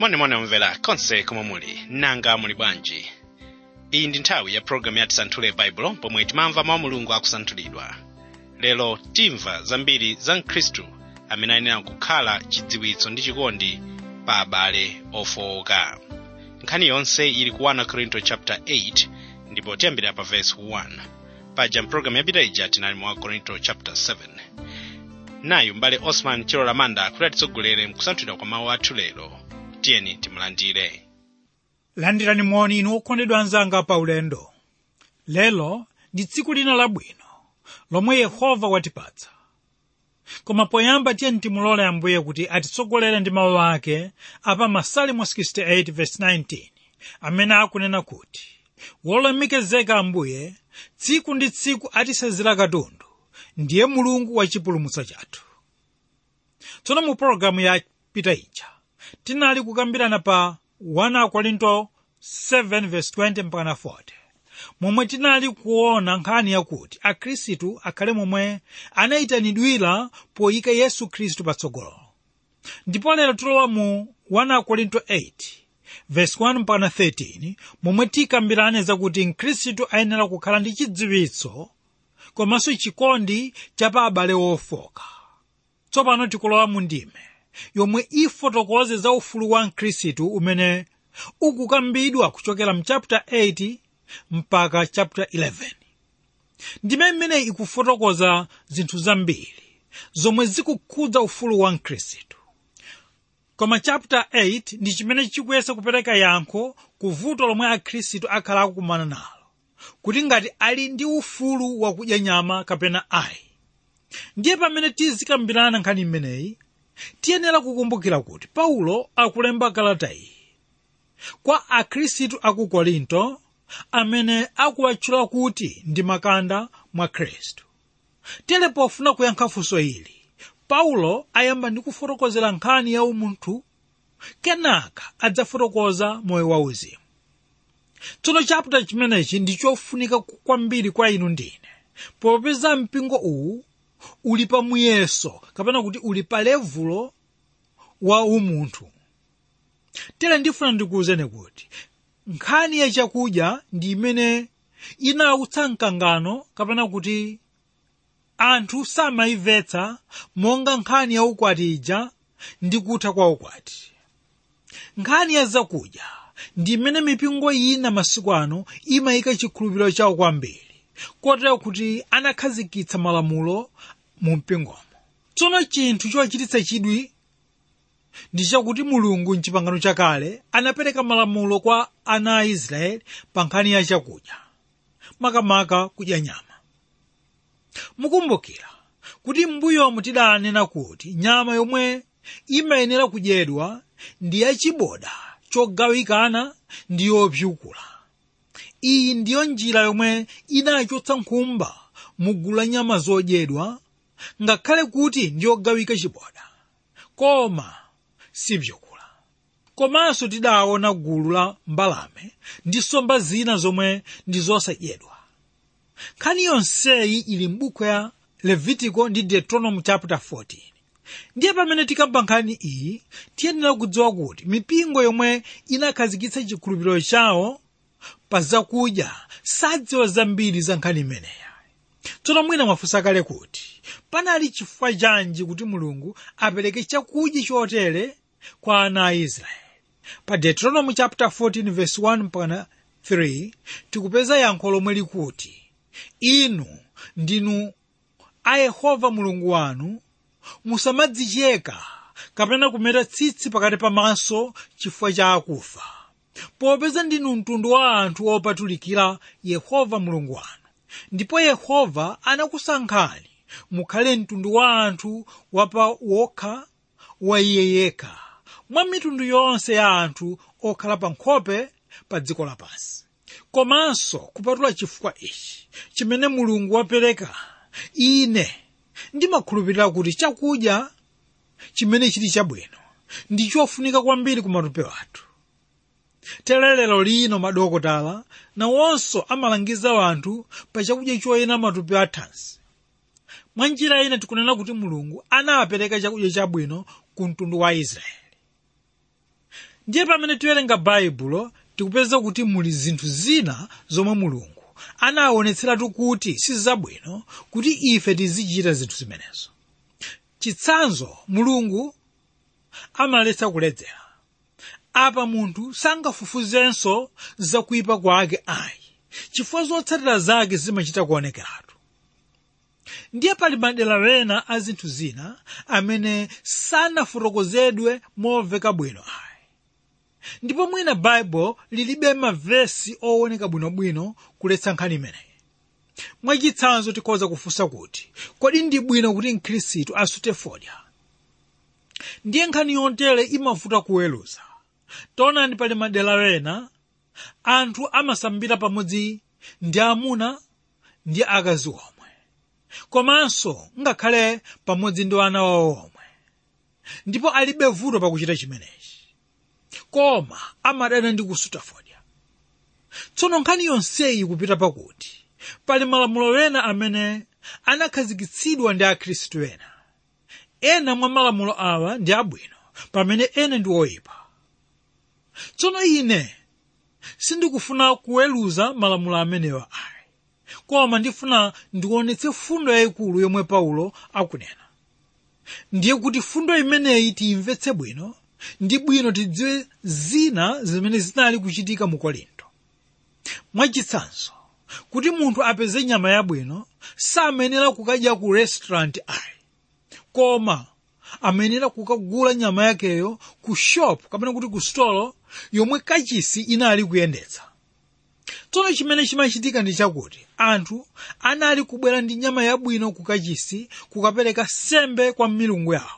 monimoni omvera konse komwe muli nanga muli bwanji iyi ndi nthawi ya pologalamu ya tisanthule baibulo pomwe timamva mawu mulungu akusanthulidwa lero timva zambiri za mkhristu amene ayenera kukhala chidziwitso ndi chikondi pa abale ofowoka nkhani yonse ili ku 1 korinto chapter 8 ndipo tiyambira pa verse 1 paja mpulogalamu yapita ija tinali mu 1 korinto chapter 7 nayu mbale osman chilola manda kuti atitsogolere mkusanthulidwa kwa mawu athu lero tiyeni timulandire landirani moni inu okondedwa anzanga pa ulendo lero ndi tsiku lina labwino lomwe yehova watipatsa koma poyamba tiyeni timulole ambuye kuti atitsogolere ndi mawu ake apa masalimo 68 verse 19 amene akunena kuti wolemekezeka ambuye tsiku ndi tsiku atisenzera katundu ndiye mulungu wa chipulumutso chathu tsono mu pologalamu yapita ija tinali kukambirana pa 1 korinto 7 verse 20 mpaka 40 momwe tinali kuona nkhani yakuti akhristu akhale momwe anayitanidwira poyika yesu khristu patsogolo ndipo lero tilowa mu 1 korinto 8 verse 1 mpaka 13 momwe tikambirane zakuti mkhristu ayenera kukhala ndi chidziwitso komanso chikondi cha pa abale ofoka tsopano tikulowa mu ndime yomwe ifotokoze za ufulu wa mkhristu umene ukukambidwa kuchokera mu chapter 8 mpaka chapter 11 ndime imeneyi ikufotokoza zinthu zambiri zomwe zikukhudza ufulu wa mkhristu koma chapter 8 ndi chimene chikuyesa kupereka yankho ku vuto lomwe akhristu akhala akukumana nalo kuti ngati ali ndi ufulu wakudya nyama kapena ayi ndiye pamene tizikambirana nkhani imeneyi tiyenera kukumbukira kuti paulo akulemba kalata iyi kwa akhristu aku korinto amene akuwatchula kuti ndi makanda mwa khristu tere pofuna kuyankha funso ili paulo ayamba ndi kufotokozera nkhani ya umunthu kenaka adzafotokoza moyo wauzimu tsono chapter chimenechi ndi chofunika kwambiri kwa inu ndine popeza mpingo uwu uli pa muyeso kapena kuti uli pa levulo wa umunthu tere ndifuna ndikuwuzeni kuti nkhani ya chakudya ndi imene inautsa mkangano kapena kuti anthu samayimvetsa monga nkhani ya ukwati ija ndi kutha kwa ukwati nkhani ya zakudya ndi imene mipingo ina masiku ano imayika chikhulupiriro chawo kwambiri kotero kuti anakhazikitsa malamulo mu mpingomo tsono chinthu chochititsa chidwi ndi chakuti mulungu mchipangano chakale anapereka malamulo kwa ana a israeli pa nkhani ya chakudya makamaka kudya nyama mukumbukira kuti m'mbuyomu tidanena kuti nyama yomwe imayenera kudyedwa ndi yachiboda chogawikana ndi yopyukula iyi ndiyo njira yomwe inachotsa nkhumba mu gulu la nyama zodyedwa ngakhale kuti ndiyogawika chiboda koma sipyukula komanso tidaona gulu la mbalame ndi nsomba zina zomwe ndi zosadyedwa nkhani yonseyi ili m'buku ya levitico ndi deuteronomy chapter 14 ndiye pamene tikamba nkhani iyi tiyenera kudziwa kuti mipingo yomwe inakhazikitsa chikhulupiriro chawo pa zakudya sadziwa zambiri za nkhani imeneyi tsono mwina mwafunsa kale kuti panali chifukwa chanji kuti mulungu apereke chakudya chotere kwa ana a israeli pa deuteronomy chapter 14 verse 1 mpaka 3 tikupeza yankho lomwe likuti inu ndinu a yehova mulungu wanu musamadzicheka kapena kumeta tsitsi pakati pamaso chifukwa cha akufa popeza ndinu mtundu wa anthu opatulikira yehova mulungu wanu ndipo yehova anakusankhani mukhale mtundu wa anthu wapa wokha wa iye yekha mwa mitundu yonse ya anthu okhala pa nkhope pa dziko lapansi komanso kupatula chifukwa ichi chimene mulungu wapereka ine ndimakhulupirira kuti chakudya chimene chili chabwino ndi chofunika kwambiri ku matupi athu telelero lino madokotala nawonso amalangiza anthu pa chakudya choyenera matupi athanzi mwa njira ina tikunena kuti mulungu anapereka chakudya chabwino ku mtundu wa israeli ndiye pamene tiwerenga baibulo tikupeza kuti muli zinthu zina zomwe mulungu anaonetseratu kuti sizabwino kuti ife tizichita zinthu zimenezo chitsanzo mulungu amaletsa kuledzera apa munthu sangafufuzenso zakuyipa kwake ayi chifukwa zotsatira zake zimachita kuonekeratu ndiye pali madera wena a zinthu zina amene sanafotokozedwe momveka bwino ayi ndipo mwina baibulo lilibe mavesi owoneka bwinobwino kuletsa nkhani imeneyi mwachitsanzo tikhoza kufunsa kuti kodi ndi bwino kuti mkhristu asute fodya ndiye nkhani yontere imavuta kuweruza taonani pali madera wena anthu amasambira pamodzi ndi amuna ndi akazi omwe komanso ngakhale pamodzi ndi ana wawo omwe ndipo alibe vuto pakuchita chimenechi koma amadana ndi kusuta fodya tsono nkhani yonseyi kupita pakuti pali malamulo wena amene anakhazikitsidwa ndi akhristu ena ena mwa malamulo awa ndi abwino pamene ena ndi oyipa tsono ine sindikufuna kuweruza malamulo amenewa ayi koma ndifuna ndionetse fundo yayikulu yomwe paulo akunena ndiye kuti fundo imeneyi tiyimvetse bwino ndi bwino tidziwe zina zimene zinali kuchitika mu korinto mwachitsanzo kuti munthu apeze nyama yabwino samenera kukadya ku restaurant ayi koma amenera kukagula nyama yakeyo ku shop kapena kuti ku stolo yomwe kachisi inali kuyendetsa tsono chimene chimachitika ndi chakuti anthu anali kubwera ndi nyama yabwino ku kachisi kukapereka sembe kwa milungu yawo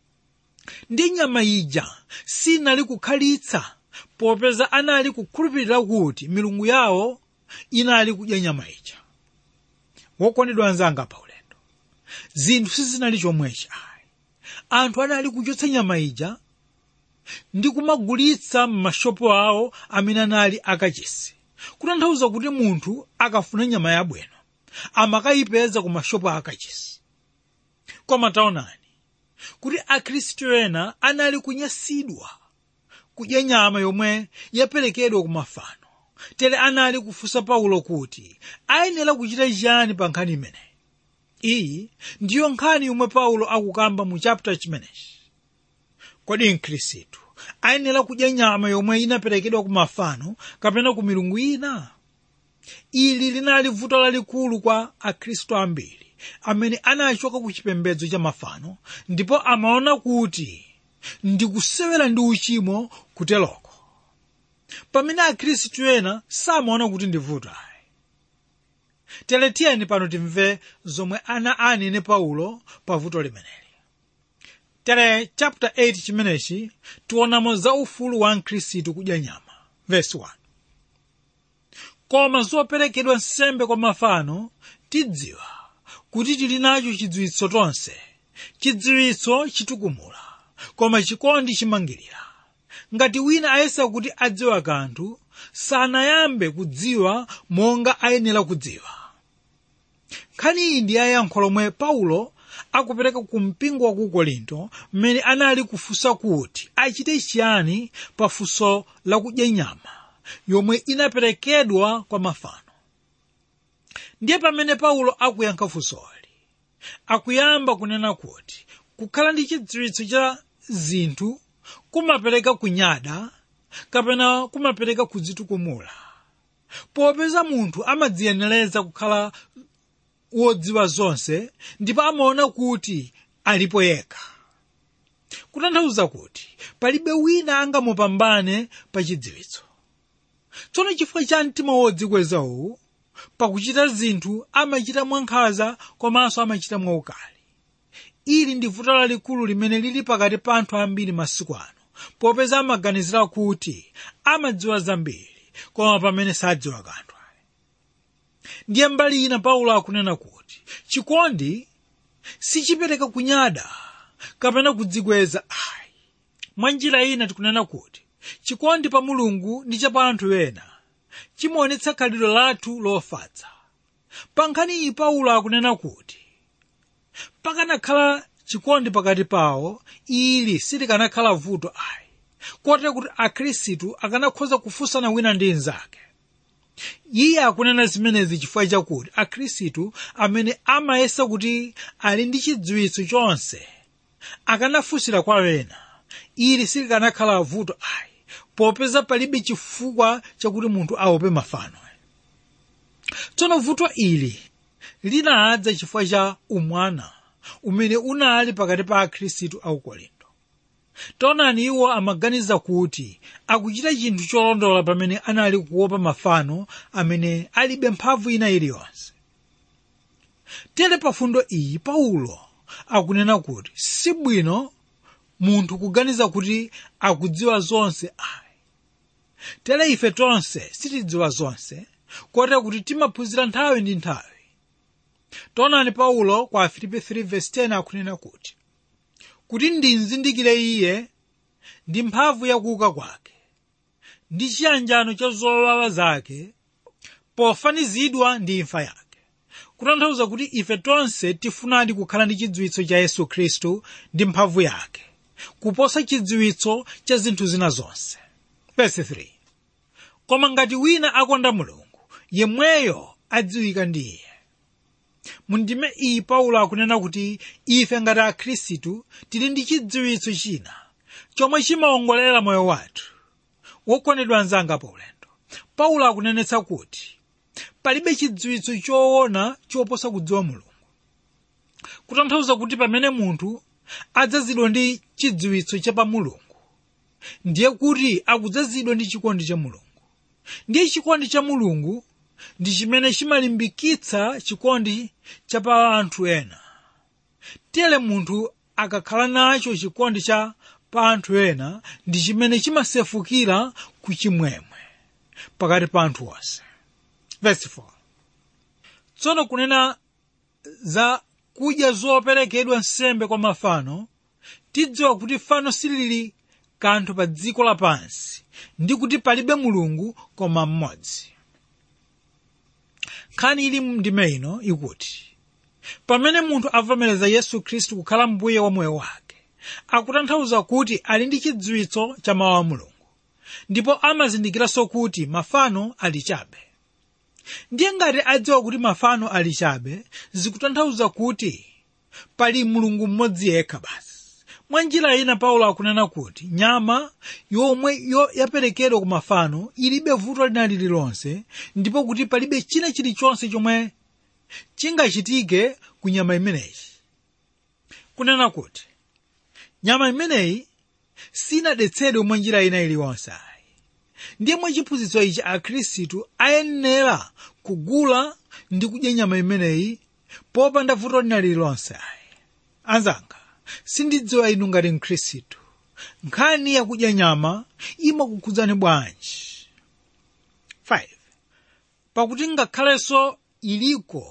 ndi nyama ija sinali kukhalitsa popeza anali kukhulupirira kuti milungu yawo inali kudya nyama ija wokondedwa anzanga pa ulendo zinthu sizinali chomwechi ayi anthu anali kuchotsa nyama ija ndi kumagulitsa m'mashopo awo amene anali akachisi kutanthauza kuti munthu akafuna nyama yabwino amakayipeza ku mashopo akachisi koma taonani kuti akhristu ena anali kunyansidwa kudya nyama yomwe yaperekedwa ku mafano tere anali kufunsa paulo kuti ayenera kuchita chiyani pa nkhani imeneyi iyi ndiyo nkhani yomwe paulo akukamba mu chapter chimenechi kodi mkhristu ayenera kudya nyama yomwe inaperekedwa ku mafano kapena ku milungu ina ili linali vuto lalikulu kwa akhristu ambiri amene anachoka ku chipembedzo cha mafano ndipo amaona kuti ndikusewera ndi uchimo kuteloko pamene akhristu ena samaona kuti ndi vuto ayi tere tiyeni pano timve zomwe ana anene paulo pa vuto limeneli tere chapter 8 chimenechi tionamo za ufulu wa mkhristu kudya nyama verse 1 koma zoperekedwa nsembe kwa mafano tidziwa kuti tili nacho chidziwitso tonse chidziwitso chitukumula koma chikondi chimangirira ngati wina ayesa kuti adziwa kanthu sanayambe kudziwa monga ayenera kudziwa nkhani iyi ndi yayankho lomwe paulo akupereka ku mpingo wa ku korinto mmene anali kufunsa kuti achite chiyani pa funso lakudya nyama yomwe inaperekedwa kwa mafano ndiye pamene paulo akuyankha funsoli akuyamba kunena kuti kukhala ndi chidziwitso cha zinthu kumapereka kunyada kapena kumapereka kudzitukumula popeza munthu amadziyenereza kukhala wodziwa zonse ndipo amaona kuti alipo yekha kutanthauza kuti palibe wina angamupambane pa chidziwitso tsono chifukwa cha mtima wodzikweza uwu pakuchita zinthu amachita mwankhanza komanso amachita mwaukali ili ndi vuto lalikulu limene lili pakati pa anthu ambiri masiku ano popeza amaganizira kuti amadziwa zambiri koma pamene sadziwa kanthu ndiye mbali ina paulo akunena kuti chikondi sichipereka kunyada kapena kudzikweza ayi mwa njira ina tikunena kuti chikondi pa mulungu ndi cha pa anthu ena chimaonetsa khalidwe lathu lofatsa pa nkhani iyi paulo akunena kuti pakanakhala chikondi pakati pawo ili silikanakhala vuto ayi kotera kuti akhristu akanakhoza kufunsana wina ndi mnzake iye akunena zimenezi chifukwa chakuti akhristu amene amayesa kuti ali ndi chidziwitso chonse akanafunsira kwa wena ili silikanakhala vuto ayi popeza palibe chifukwa chakuti munthu aope mafano tsono vuto ili linadza chifukwa cha umwana umene unali pakati pa akhristu a ukolinto taonani iwo amaganiza kuti akuchita chinthu cholondola pamene anali kuopa mafano amene alibe mphamvu ina iliyonse tere pa fundo iyi paulo akunena kuti sibwino munthu kuganiza kuti akudziwa zonse ayi tere ife tonse sitidziwa zonse kotera kuti timaphunzira nthawi ndi nthawi taonani paulo kwa afilipi 3:10 akunena kuti kuti ndimzindikire iye ndi mphamvu yakuuka kwake ndi chiyanjano cha zowawa zake pofanizidwa ndi imfa yake kutanthauza kuti ife tonse tifunadi kukhala ndi chidziwitso cha yesu khristu ndi mphamvu yake kuposa chidziwitso cha zinthu zina zonse Verse 3. koma ngati wina akonda mulungu yemweyo adziwika ndi iye mundime iyi paulo akunena kuti ife ngati akhristu tili ndi chidziwitso china chomwe chimawongolera moyo wathu wokondedwa anzanga pa ulendo paulo akunenetsa kuti palibe chidziwitso choona choposa kudziwa mulungu kutanthauza kuti pamene munthu adzazidwa ndi chidziwitso cha pa mulungu ndiye kuti akudzazidwa ndi chikondi cha mulungu ndiye chikondi cha mulungu ndi chimene chimalimbikitsa chikondi cha pa anthu ena tere munthu akakhala nacho chikondi cha pa anthu ena ndi chimene chimasefukira ku chimwemwe pakati pa anthu onse Verse 4. tsono kunena za kudya zoperekedwa nsembe kwa mafano tidziwa kuti fano silili kanthu pa dziko lapansi ndi kuti palibe mulungu koma mmodzi nkhani ili mndime ino ikuti pamene munthu avomereza yesu khristu kukhala mbuye wa moyo wake akutanthauza kuti ali ndi chidziwitso cha mawu a mulungu ndipo amazindikiranso kuti mafano ali chabe ndiye ngati adziwa kuti mafano ali chabe zikutanthauza kuti pali mulungu mmodzi yekha basi mwa njira ina paulo akunena kuti nyama yomwe yo yaperekedwa ku mafano ilibe vuto lina lililonse ndipo kuti palibe china chilichonse chomwe chingachitike ku nyama imeneyi kunena kuti nyama imeneyi sinadetsedwe mwa njira ina iliyonse ayi ndiye mwa chiphunzitso ichi akhristu ayenera kugula ndi kudya nyama imeneyi popanda vuto lina lililonse ayi anzanga sindidziwa inu ngati mkhristu nkhani yakudya nyama imakukhudzani bwanji 5 pakuti ngakhalenso iliko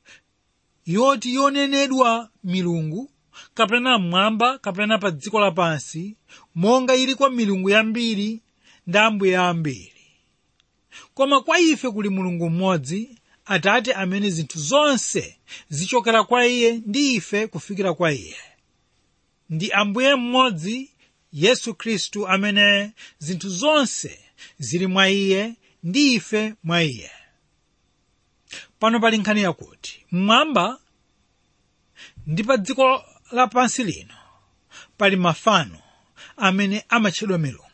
yoti yonenedwa milungu kapena mmwamba kapena pa dziko lapansi monga ili kwa milungu yambiri ndi ambuye ambiri koma kwa ife kuli mulungu mmodzi atate amene zinthu zonse zichokera kwa iye ndi ife kufikira kwa iye ndi ambuye mmodzi yesu khristu amene zinthu zonse zili mwa iye ndi ife mwa iye pano pali nkhani yakuti mmwamba ndi pa dziko lapansi lino pali mafano amene amatchedwa milungu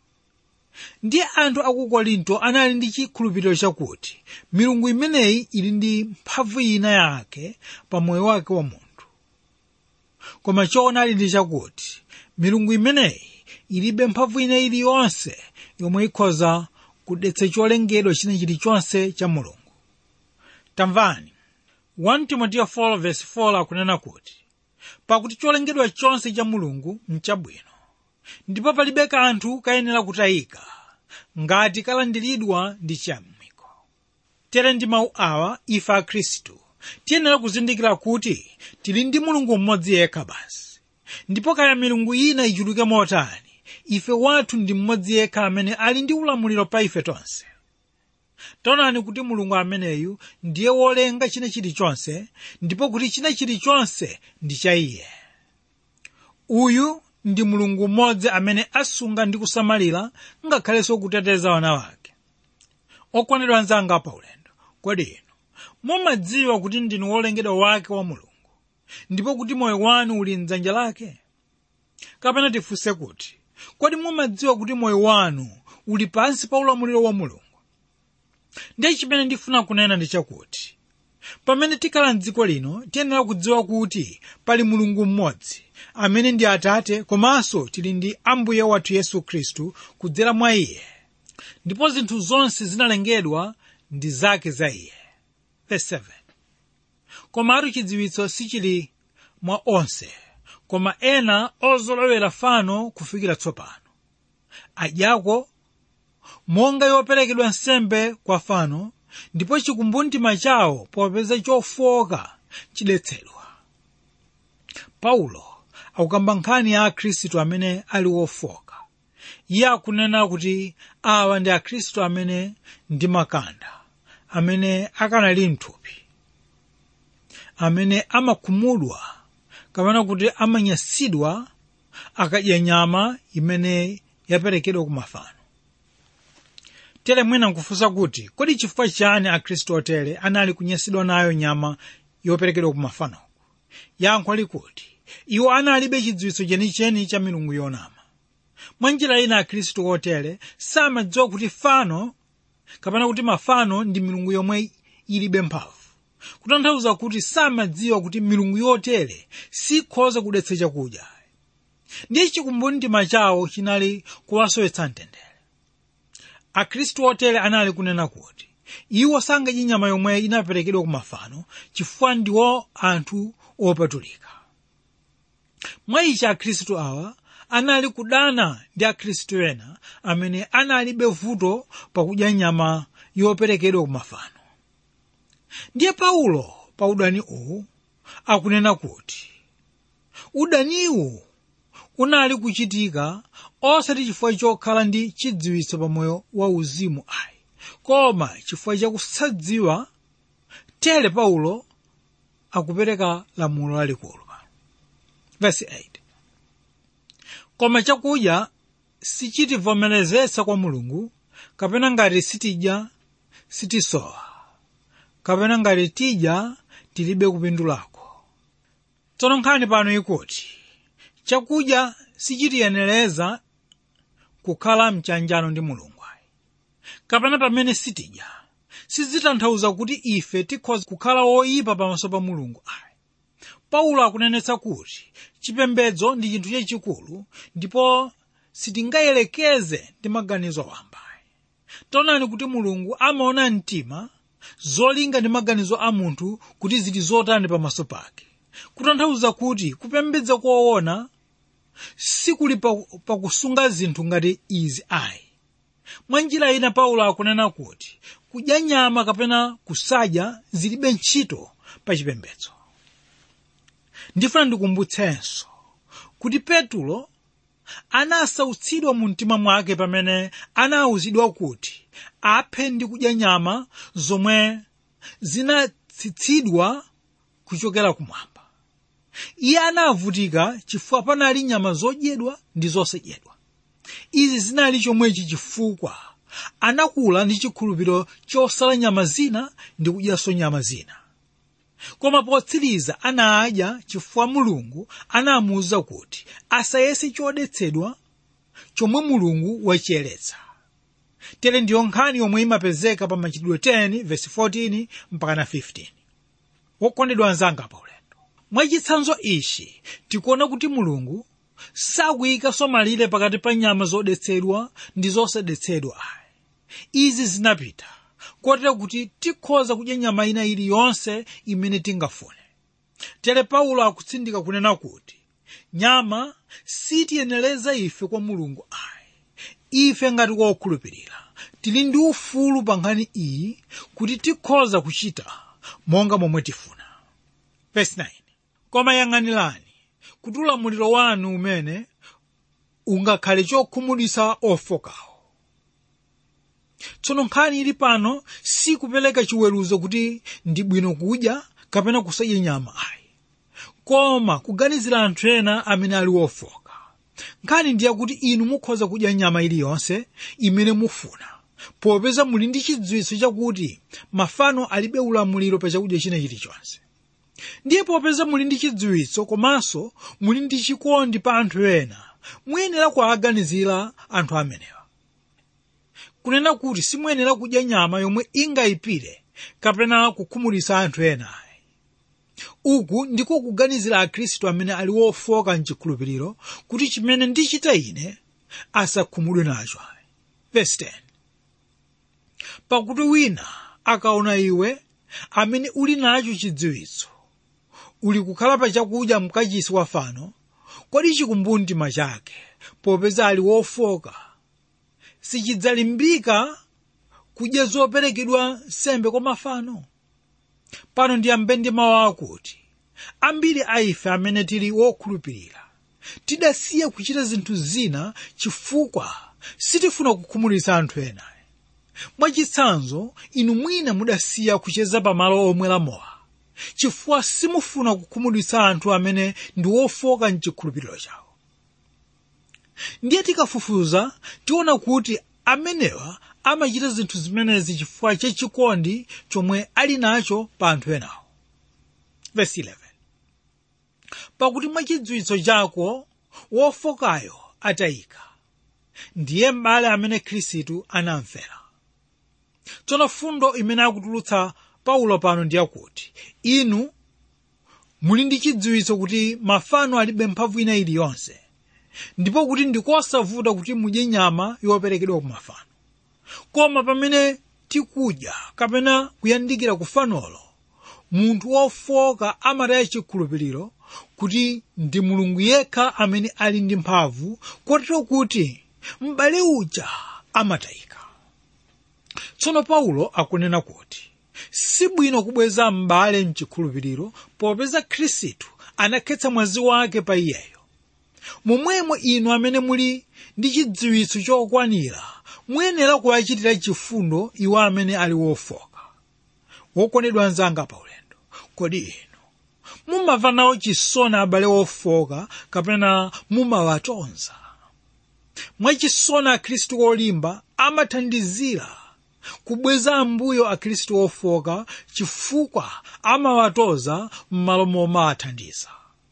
ndiye anthu aku korinto anali ndi chikhulupiriro chakuti milungu imeneyi ili ndi mphamvu ina yake pa moyo wake wa munthu koma choonadi ndi chakuti milungu imeneyi ilibe mphamvu ina iliyonse yomwe ikhoza kudetsa cholengedwa china chilichonse cha mulungu tamvani 1 timoteyo 4:4 akunena kuti pakuti cholengedwa chonse cha mulungu nchabwino ndipo palibe kanthu kayenera kutayika ngati kalandiridwa ndi chiyamiko tere ndi mawu awa ife akhristu tiyenera kuzindikira kuti tili ndi mulungu mmodzi yekha basi ndipo kaya milungu ina ichuluke motani ife wathu ndi mmodzi yekha amene ali ndi ulamuliro pa ife tonse taonani kuti mulungu ameneyu ndiye wolenga china chilichonse ndipo kuti china chilichonse ndi cha iye uyu ndi mulungu mmodzi amene asunga ndi kusamalira ngakhalenso kuteteza wana wake okondedwa anzanga pa ulendo kodi inu mumadziwa kuti ndinu wolengedwa wake wa mulungu ndipo kuti moyo wanu uli mdzanja lake kapena tifunse kuti kodi mumadziwa kuti moyo wanu uli pansi pa ulamuliro wa mulungu ndiye chimene ndifuna kunena ndi chakuti pamene tikhala mdziko lino tiyenera kudziwa kuti pali mulungu mmodzi amene ndi atate komanso tili ndi ambuye wathu yesu khristu kudzera mwa iye ndipo zinthu zonse zinalengedwa ndi zake za iye Verse 7. komatu chidziwitso sichili mwa onse koma ena ozolowera fano kufikira tsopano adyako monga yoperekedwa nsembe kwa fano ndipo chikumbumtima chawo popeza chofoka chidetsedwa paulo akukamba nkhani ya akhristu amene ali wofoka iye akunena kuti awa ndi akhristu amene ndi makanda amene akanali mthupi amene amakhumudwa kapena kuti amanyansidwa akadya nyama imene yaperekedwa ku mafano tere mwina nkufunsa kuti kodi chifukwa chani akhristu otere anali kunyansidwa nayo nyama yoperekedwa ku mafanoku yankho likuti iwo analibe chidziwitso chenicheni cha milungu yonama mwa njira ina akhristu otere samadziwa kuti fano kapena kuti mafano ndi milungu yomwe ilibe mphamvu kutanthauza kuti samadziwa kuti milungu yotere sikhoza kudetsa chakudya ndiye chikumbumtima chawo chinali kuwasowetsa mtendere akhristu otere anali kunena kuti iwo sangadye nyama yomwe inaperekedwa ku mafano chifukwa ndiwo anthu opatulika mwa ichi akhristu awa anali kudana ndi akhristu ena amene analibe vuto pakudya nyama yoperekedwa ku mafano ndiye paulo pa udani uwu akunena kuti udaniwu unali kuchitika osati chifukwa chokhala ndi chidziwitso pamoyo wa uzimu ayi koma chifukwa chakusadziwa tere paulo akupereka lamulo lalikulu verse 8 koma chakudya sichitivomerezesa kwa mulungu kapena ngati sitidya sitisowa kapena ngati tidya tilibe kupindulako tsono nkhani pano ikuti chakudya sichitiyenereza kukhala mchanjano ndi mulungu ayi kapena pamene sitidya sizitanthauza kuti ife tikhoza kukhala woyipa pamaso pa mulungu ayi paulo akunenetsa kuti chipembedzo ndi chinthu chachikulu ndipo sitingayelekeze ndi maganizo wamba taonani kuti mulungu amaona mtima zolinga ndi maganizo a munthu kuti zili zotani pamaso pake kutanthauza kuti kupembedza koona sikuli pakusunga zinthu ngati izi ayi mwa njira ina paulo akunena kuti kudya nyama kapena kusadya zilibe ntchito pa chipembedzo ndifuna ndikumbutsenso kuti petulo anasautsidwa mu mtima mwake pamene anawuzidwa kuti aphe ndi kudya nyama zomwe zinatsitsidwa kuchokera kumwamba iye anavutika chifukwa panali nyama zodyedwa ndi zosadyedwa izi zinali chomwechi chifukwa anakula ndi chikhulupiriro chosala nyama zina ndi kudyanso nyama zina koma potsiriza anadya chifukwa mulungu anamuwuza kuti asayese chodetsedwa chomwe mulungu wachiyeretsa tere ndiyo nkhani yomwe imapezeka pa machitidwe 10 verse 14 mpaka na 15 wokondedwa anzanga pa ulendo mwachitsanzo ichi tikuona kuti mulungu sakuyikanso malire pakati pa nyama zodetsedwa ndi zosadetsedwa ayi izi zinapita kotero kuti tikhoza kudya nyama ina iliyonse imene tingafune tere paulo akutsindika kunena kuti nyama sitiyenereza ife kwa mulungu ayi ife ngati wokhulupirira tili ndi ufulu pa nkhani iyi kuti tikhoza kuchita monga momwe tifuna Verse 9. koma yang'anirani kuti ulamuliro wanu umene ungakhale chokhumudwitsa ofokawo tsono nkhani ili pano sikupereka chiweruzo kuti ndi bwino kudya kapena kusadya nyama ayi koma kuganizira anthu ena amene ali wofoka nkhani ndiye kuti inu mukhoza kudya nyama iliyonse imene mufuna popeza muli ndi chidziwitso chakuti mafano alibe ulamuliro pa chakudya china chilichonse ndiye popeza muli ndi chidziwitso komanso muli ndi chikondi pa anthu ena muyenera kuwaganizira anthu amenewa kunena kuti simuyenera kudya nyama yomwe ingayipire kapena kukhumudwitsa anthu ena uku ndiko kuganizira akhristu amene ali wofoka mchikhulupiriro kuti chimene ndichita ine asakhumudwe nacho Verse 10. pakuti wina akaona iwe amene uli nacho chidziwitso uli kukhala pa chakudya mkachisi wa fano kodi chikumbumtima chake popeza ali wofoka sichidzalimbika kudya zoperekedwa nsembe kwa mafano pano ndiyambe ndi mawu akuti ambiri a ife amene tili wokhulupirira tidasiya kuchita zinthu zina chifukwa sitifuna kukhumudwitsa anthu ena mwachitsanzo inu mwina mudasiya kucheza pamalo omwera mowa chifukwa simufuna kukhumudwitsa anthu amene ndi wofoka mchikhulupiriro chawo ndiye tikafufuza tiona kuti amenewa amachita zinthu zimenezi chifukwa chachikondi chomwe ali nacho pa anthu enawo Verse 11. pakuti mwachidziwitso chako wofokayo atayika ndiye m'bale amene khristu anamfera tsono fundo imene akutulutsa paulo pano ndi yakuti inu muli ndi chidziwitso kuti mafano alibe mphamvu ina iliyonse ndipo kuti ndikosavuta kuti mudye nyama yoperekedwa ku mafano koma pamene tikudya kapena kuyandikira ku fanolo munthu wofoka amataya chikhulupiriro kuti ndi mulungu yekha amene ali ndi mphamvu kotero kuti m'bale uja amatayika tsono paulo akunena kuti sibwino kubweza m'bale mchikhulupiriro popeza khristu anakhetsa mwazi wake pa iyeyo momwemo inu amene muli ndi chidziwitso chokwanira muyenera kuwachitira chifundo iwo amene ali wofoka wokondedwa anzanga pa ulendo kodi inu mumamva nawo chisoni abale wofoka kapena mumawatonza mwachisoni akhristu olimba amathandizira kubweza ambuyo akhristu ofoka chifukwa amawatoza m'malo momathandiza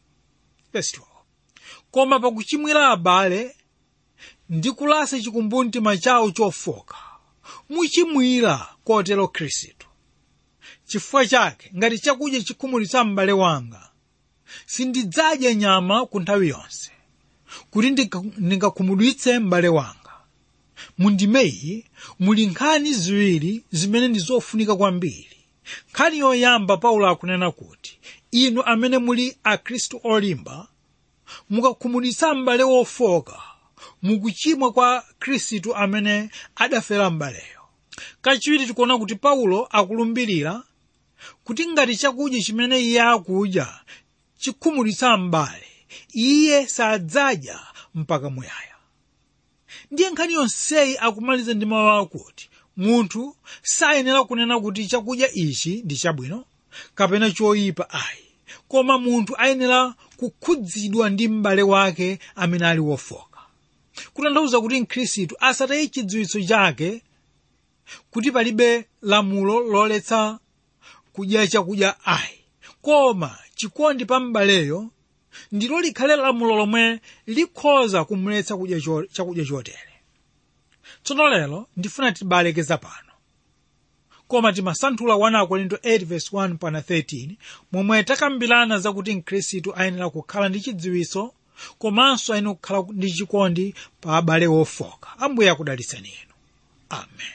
koma pakuchimwira abale ndi kulasa chikumbumtima chawo chofoka muchimwira kotero khristu chifukwa chake ngati chakudya chikhumudwitsa m'bale wanga sindidzadya nyama ku nthawi yonse kuti ndingakhumudwitse m'bale wanga mundimeyi muli nkhani ziwiri zimene ndi zofunika kwambiri nkhani yoyamba paulo akunena kuti inu amene muli akhristu olimba mukakhumudwitsa m'bale wofoka mukuchimwa kwa khristu amene adafera m'baleyo kachiwiri tikuona kuti paulo akulumbirira kuti ngati chakudya chimene iye akudya chikhumudwitsa m'bale iye sadzadya mpaka muyaya ndiye nkhani yonseyi akumaliza ndi mawu akuti munthu sayenera kunena kuti chakudya ichi ndi chabwino kapena choyipa ayi koma munthu ayenera kukhudzidwa ndi m'bale wake amene ali wofoka kutanthauza kuti mkhristu asataye chidziwitso chake kuti palibe lamulo loletsa kudya chakudya ayi koma chikondi pa m'baleyo ndilo likhale lamulo lomwe likhoza kumuletsa kudya chakudya chotere tsono lero ndifuna tibalekeza pano koma timasanthula 1 korinto 8:1 pana 13 momwe takambirana zakuti mkhristu ayenera kukhala ndi chidziwitso komanso ayenera kukhala ndi chikondi pa abale wofoka ambuye akudalitseni inu amen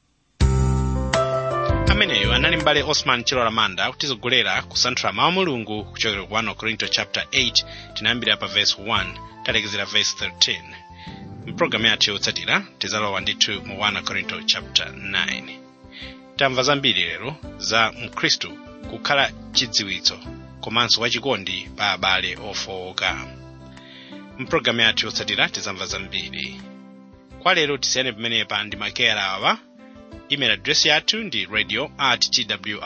ameneyo anali mbale osman chilola manda kutizogolera kusanthula mawu a mulungu kuchokera ku 1 korinto chapter 8 tinayambira pa verse 1 talekezera verse 13 mpulogalamu yathu yotsatira tizalowa ndithu mu 1 korinto chapter 9 tamva zambiri lero za mkhristu kukhala chidziwitso komanso wachikondi pa abale ofowoka mpulogalamu yathu yotsatira tizamva zambiri kwa lero tisiyane pamenepa ndi makeyala awa email address yathu ndi radio at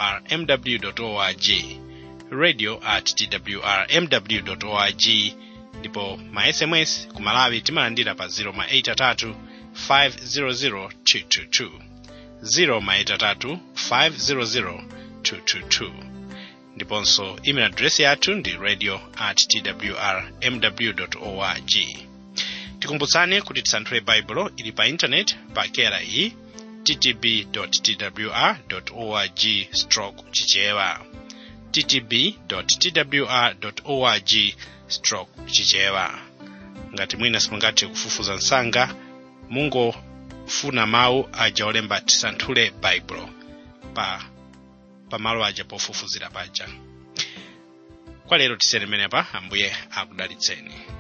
twrmw org radio at twrmw org ndipo ma sms ku malawi timalandira pa 083 500 222 083 500 222 ndiponso email address yathu ndi radio at twr mw org tikumbutsani kuti tisanthule baibulo ili pa intaneti pa kera iyi ttb twr org stroke chichewa ttb twr org stroke chichewa ngati mwina simungathe kufufuza msanga mungofuna mawu aja olemba tisanthule baibulo pa pamalo aja pofufuzira paja kwa lero tiseremenepa ambuye akudalitseni